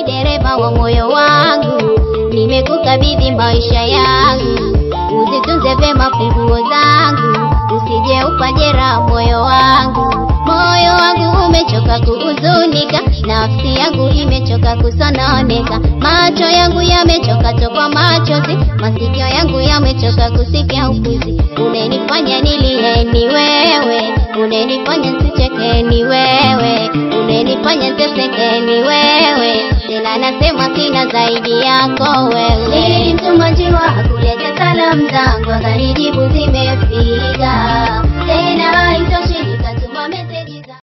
dereva wa moyo wangu, nimekukabidhi maisha yangu, uzitunze vyema funguo zangu, usije upajera moyo wangu. Moyo wangu umechoka kuhuzunika, nafsi yangu imechoka kusononeka, macho yangu yamechoka tokwa machozi, masikio yangu yamechoka kusikia upuzi. Unenifanya nilie ni wewe, unenifanya sicheke ni wewe, unenifanya teseke ni wewe, tena nasema sina zaidi yako wewe. Nilimtuma njiwa kuleta salamu zangu, akanijibu zimefika, tena haitoshi